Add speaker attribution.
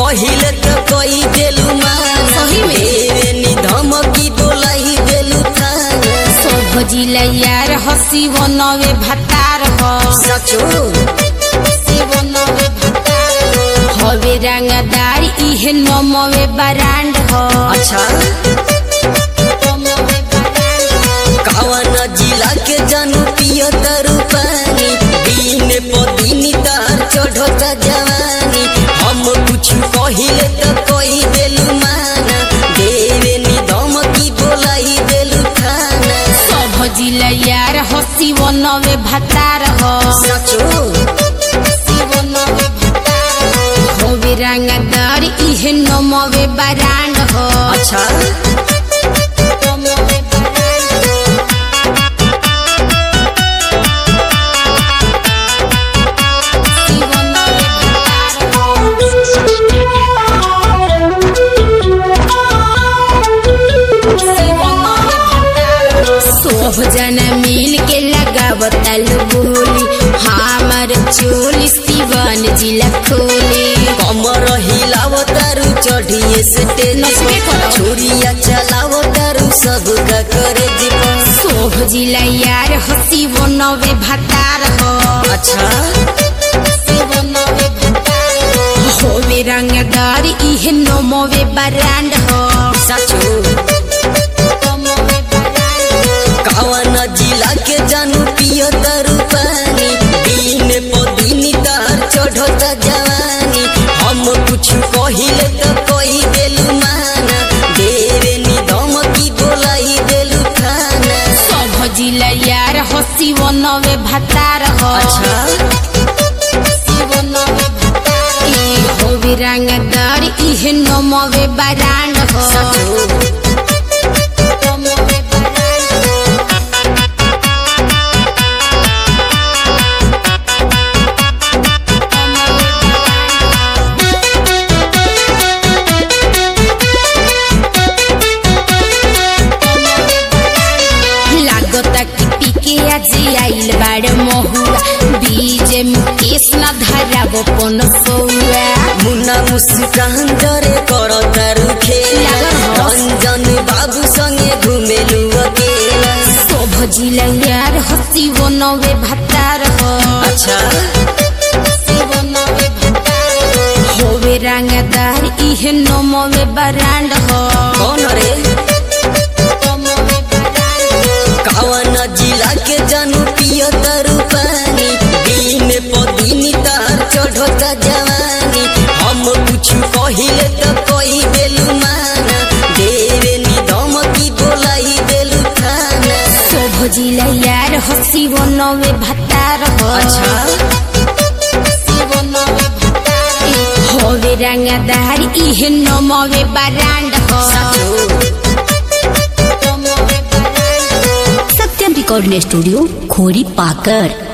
Speaker 1: कहिले त कही देलु माना
Speaker 2: सही में?
Speaker 1: देवे नि धमकी बोलाई देलु थाना
Speaker 2: सब जिला यार हसी बनवे भतार हो
Speaker 1: सचो
Speaker 2: हसी बनवे भतार हो हवे रंगदार इहे नमवे बरांड हो
Speaker 1: अच्छा
Speaker 2: नमवे बरांड हो
Speaker 1: कावन जिला के जानू पियो तरु पानी दिन पदिनी तार चढ़ता जवानी हम कुछ कहिले त कही देलु माना देवे नि धमकी बोलाई देलु थाना
Speaker 2: सब जिला यार हसी बनवे भतार हो
Speaker 1: सचो
Speaker 2: हसी बनवे भतार हो हवे रंगदार इहे नमवे बरांड हो
Speaker 1: अच्छा
Speaker 2: नमवे बरांड हो हसी बनवे भतार हो सब जना मिल के लगावतल बोली हमार चोली शिवन जिला खोली
Speaker 1: कमर हिलाव तारू चढ़िए से
Speaker 2: नचबे करो।
Speaker 1: छुरिया चलाव तारू सब का करे जीवन
Speaker 2: सोभ जिला यार हसी बनवे भतार हो
Speaker 1: अच्छा
Speaker 2: हसी बनवे भतार हो होवे रंगदार इहे नमवे बरांड हो
Speaker 1: सचो
Speaker 2: नमवे बरांड हो
Speaker 1: कावन जिला के जानू पियो तारू पानी दिन पदिनी तार चढ़ता जवानी हम कुछ कहिले त कही देलु माना देवे नि धमकी बोलाई देलु थाना
Speaker 2: सोभ जिला यार हसी बनवे भतार हो
Speaker 1: अच्छा
Speaker 2: हसी बनवे भतार हो ई होवे रंगदार इहे नमवे बरांड हो
Speaker 1: सचो
Speaker 2: नमवे बरांड हो लागता कि पीके आज आइल बाड़ महुआ बीज मुकेश न धराब पन सौआ
Speaker 1: मुन्ना मुस्कान डरे कर तारू खेला
Speaker 2: लागल हो।
Speaker 1: रंजन बाबू संगे घुमेलु अकेला
Speaker 2: शोभ जिला यार हसी बनवे भतार हो
Speaker 1: अच्छा
Speaker 2: हसी बनवे भतार हो होवे रंगदार इहे नमवे बरांड हो
Speaker 1: कौन रे
Speaker 2: नमवे बरांड हो
Speaker 1: कावन जिला के जानू पियो तारू पानी दिन पदिनी तार चढ़ता जवानी हम कुछ कहिले त कही देलु माना देवे नि धमकी बोलाई देलु थाना
Speaker 2: शोभ जिला यार हसी बनवे भतार हो
Speaker 1: अच्छा
Speaker 2: हसी बनवे भतार हो होवे रंगदार इहे नमवे बरांड हो नमवे बरांड हो
Speaker 3: सत्यम रिकॉर्डिंग स्टूडियो खोरी पाकर